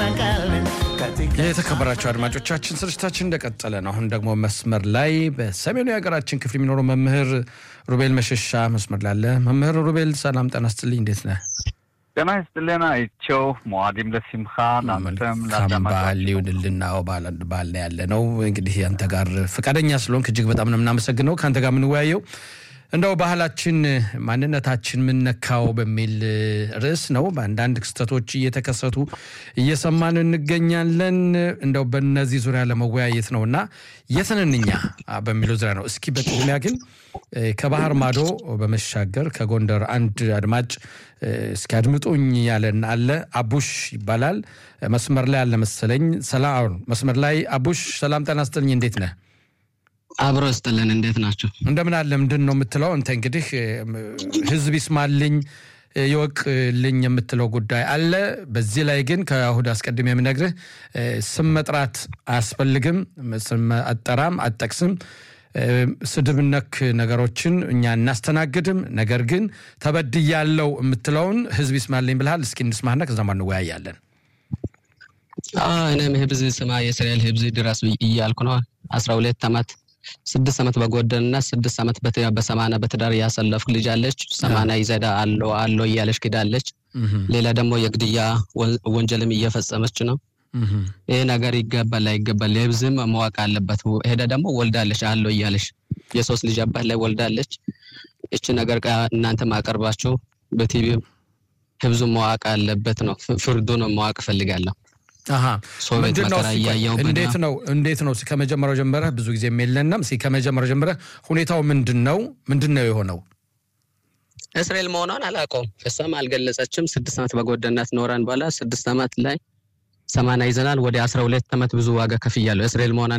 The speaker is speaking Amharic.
የተከበራቸው አድማጮቻችን ስርጭታችን እንደቀጠለ ነው። አሁን ደግሞ መስመር ላይ በሰሜኑ የሀገራችን ክፍል የሚኖረው መምህር ሩቤል መሸሻ መስመር ላይ አለ። መምህር ሩቤል ሰላም ጤና ይስጥልኝ፣ እንዴት ነህ? ጤና ይስጥልን አይቸው መዋዲም ለሲምካ ናንተም መልካም በዓል ይሁንልን። አዎ በዓል ነው ያለ ነው። እንግዲህ አንተ ጋር ፈቃደኛ ስለሆንክ እጅግ በጣም ነው የምናመሰግነው። ከአንተ ጋር የምንወያየው እንደው ባህላችን ማንነታችን ምነካው በሚል ርዕስ ነው። በአንዳንድ ክስተቶች እየተከሰቱ እየሰማን እንገኛለን። እንደው በነዚህ ዙሪያ ለመወያየት ነው እና የትንንኛ በሚለው ዙሪያ ነው። እስኪ በቅድሚያ ግን ከባህር ማዶ በመሻገር ከጎንደር አንድ አድማጭ እስኪ አድምጡኝ ያለን አለ። አቡሽ ይባላል። መስመር ላይ አለ መሰለኝ። ሰላም መስመር ላይ አቡሽ፣ ሰላም ጤና ይስጥልኝ። እንዴት ነህ? አብሮ ስጥልን እንዴት ናቸው? እንደምን አለ። ምንድን ነው የምትለው አንተ? እንግዲህ ህዝብ ይስማልኝ ይወቅልኝ የምትለው ጉዳይ አለ። በዚህ ላይ ግን ከእሁድ አስቀድሜ የምነግርህ ስም መጥራት አያስፈልግም። ስም አጠራም አጠቅስም ስድብ ነክ ነገሮችን እኛ እናስተናግድም። ነገር ግን ተበድያለው የምትለውን ህዝብ ይስማልኝ ብልሃል። እስኪ እንስማህና ከዛማ እንወያያለን። እኔም ህብዝ ስማ የእስራኤል ህብዝ ድረስ እያልኩ ነው አስራ ሁለት ዓመት ስድስት ዓመት በጎደንና ስድስት ዓመት በሰማና በትዳር ያሰለፍኩ ልጅ አለች። ሰማና ይዘዳ አሎ አሎ እያለች ክዳለች። ሌላ ደግሞ የግድያ ወንጀልም እየፈጸመች ነው። ይህ ነገር ይገባል አይገባል፣ የህብዝም መዋቅ አለበት። ሄዳ ደግሞ ወልዳለች አሎ እያለች የሶስት ልጅ አባት ላይ ወልዳለች። እች ነገር እናንተ ማቀርባችሁ በቲቪ ህብዙ መዋቅ አለበት ነው። ፍርዱ ነው መዋቅ እፈልጋለሁ። እንዴት ነው እንዴት ነው ከመጀመሪያው ጀምረህ ብዙ ጊዜ የለንም። ከመጀመሪያው ጀምረህ ሁኔታው ምንድን ነው ምንድን ነው የሆነው? እስራኤል መሆኗን አላውቀውም። እሷም አልገለጸችም። ስድስት ዓመት በጎደናት ኖረን በኋላ ስድስት ዓመት ላይ ሰማና ይዘናል። ወደ አስራ ሁለት ዓመት ብዙ ዋጋ ከፍያለሁ። እስራኤል መሆኗን